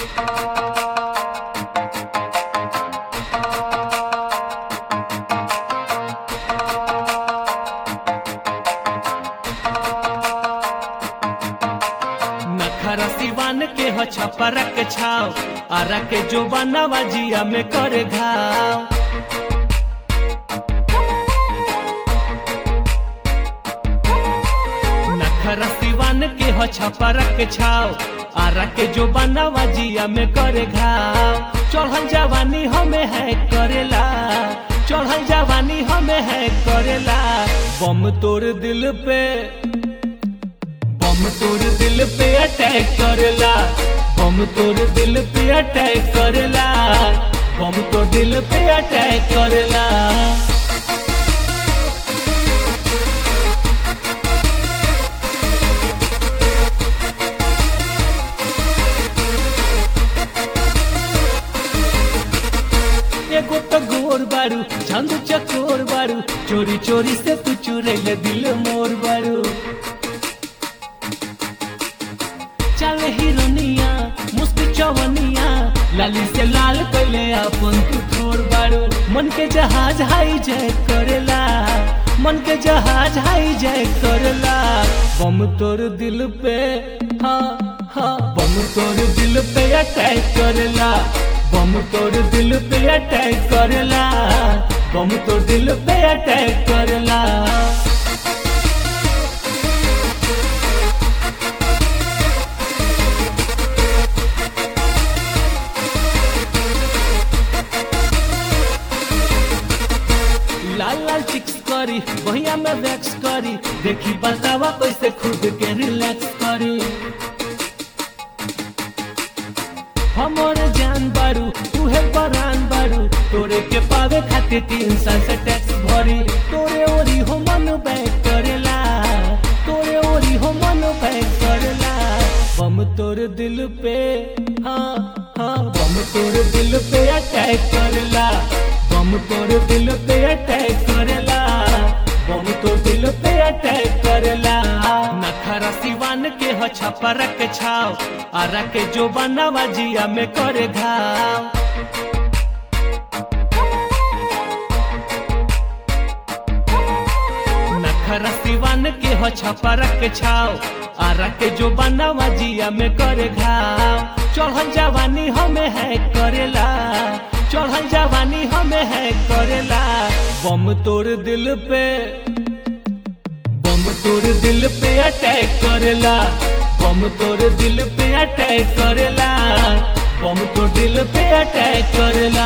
नखरा सिवान के हो छपरा के छाव आरा के जो बनावा जिया में करे घाव नखरा सिवान के हो छपरा के छाव आरा के जो बनावा जिया में करे घाव चढ़ल जवानी हमें है करेला चढ़ल जवानी हमें है करेला बम तोड़ दिल पे बम तोड़ दिल पे अटैक करेला बम तोड़ दिल पे अटैक करेला बम तो दिल पे अटैक करेला एगो तो गोर बारू छंद चकोर बारू चोरी चोरी से तू चुरेले दिल मोर बारू चल हिरोनिया मुस्क चवनिया लाली से लाल कैले अपन तू थोर बारू मन के जहाज हाई जय करेला मन के जहाज हाई जय करेला बम तोर दिल पे हाँ हाँ बम तोर दिल पे अटैक करेला बम तोर दिल पे अटैक करेला बम तोर दिल पे अटैक करेला लाल लाल चिक्स करी भैया में वैक्स करी देखी बतावा कैसे खुद के रिलैक्स करी हमारे जान बारू तुहे परान बारू तोरे के पावे खातिर तीन साल से टैक्स भरी तोरे ओरी हो मन बैक करेला तोरे ओरी हो मन बैक करेला बम तोर दिल पे हाँ हाँ बम तोर दिल पे अटैक करेला बम तोर दिल पे अटैक करेला बम तो दिल पे अटैक करेला नखरा सिवान के हो छपरा के छाव आरा के जो बनावा जिया में करे घाव नखरा सिवान के हो छपरा के छाव आरा के जो बनावा जिया में करे घाव चढ़ल जवानी हमें है करेला चढ़ल जवानी हमें है करेला बम तोड़ दिल पे बम तोड़ दिल पे अटैक करेला बम तोड़ दिल पे अटैक करेला बम तो दिल पे अटैक करेला